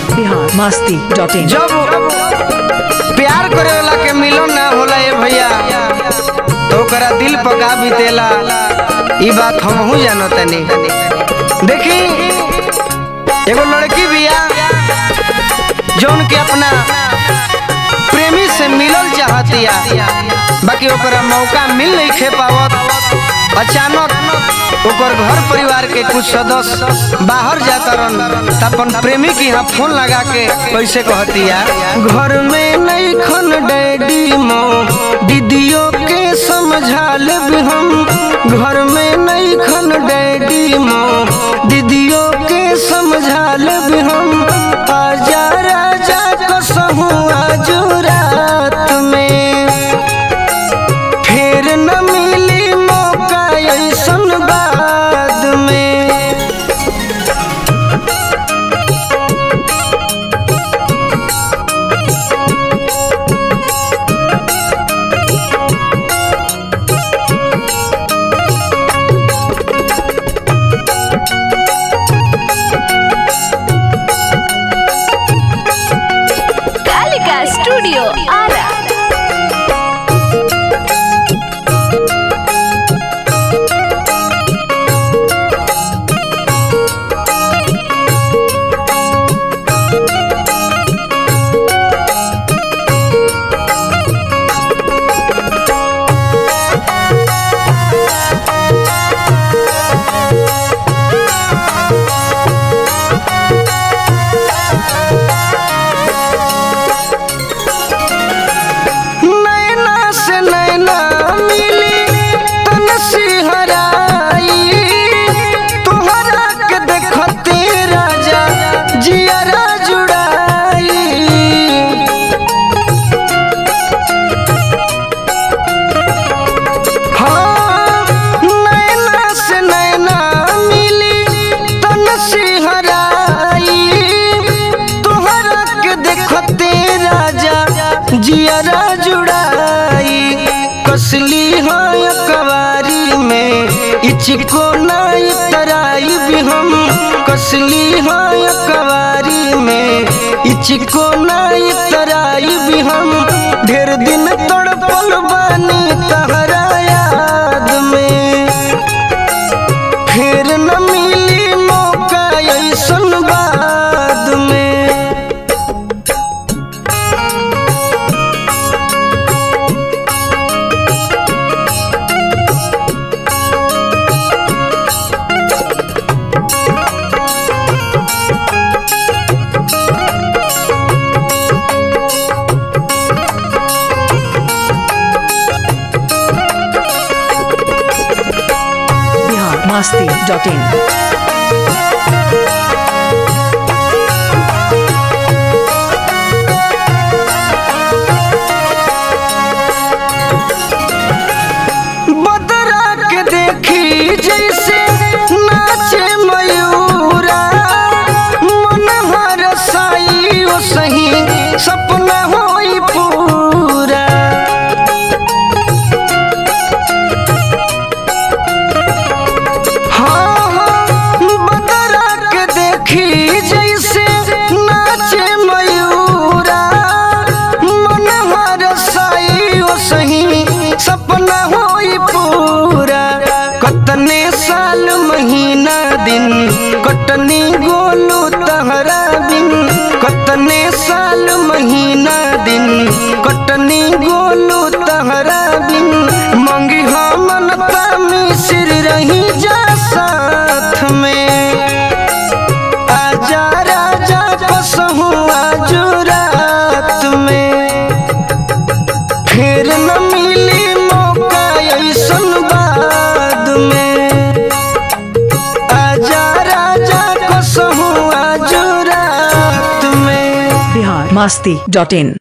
Bihar Masti dot in जब प्यार करे वाला के मिलन ना होला ए भैया तो ओकरा दिल पका बीतेला ई बात हमहू जानतनी देखी एगो लड़की बिया जौन के अपना प्रेमी से मिलल चाहतिया बाकी ओकरा मौका मिल नहीं खे पावत अचानक ओकर घर परिवार के कुछ सदस्य बाहर जाता रहन त अपन प्रेमी के यहाँ फोन लगा के कैसे कहतिया घर में नहीं खन डैडी मो दीदियों के समझा लेब हम घर में नहीं खन डैडी मो दीदियों के समझा लेब हम आजा राजा कसहू आज रात में फिर न मिली मौका ऐसन बाद में कालिका स्टूडियो आरा नैना से नैना मिली तन सिहराई तोहरा के देखते राजा जियरा जुड़ाई हाँ, नैना से नैना मिली तन सिहराई तोहरा के देखते राजा जियरा जुड़ाई कसली है कवारी में इचको नाई तराई भी हम कसली है कवारी में इचको नाई तराई भी हम ढेर दिन तड़पल बानी तहरा याद में फिर न मिली मौका ऐसन बाद में बिहार मस्ती डॉट इन बदरा के देखी जैसे नाचे मयूरा मन हर साई ओ सही सपना होई पूरा हाँ, हाँ, बदरा के देखी जैसे नाचे मयूरा मन हर साई ओ सही सपना होई पूरा कतने साल महीना दिन कटनी गोलू तहरा बिन कतने साल महीना दिन कटनी गोलू तहरा बिन मंगी हमन मिसिर रही जा साथ में आजा राजा कसहू आज रात में फिर न मिली मौका ऐसन बाद में आजा राजा कसहू आज रात में बिहार मस्ती डॉट इन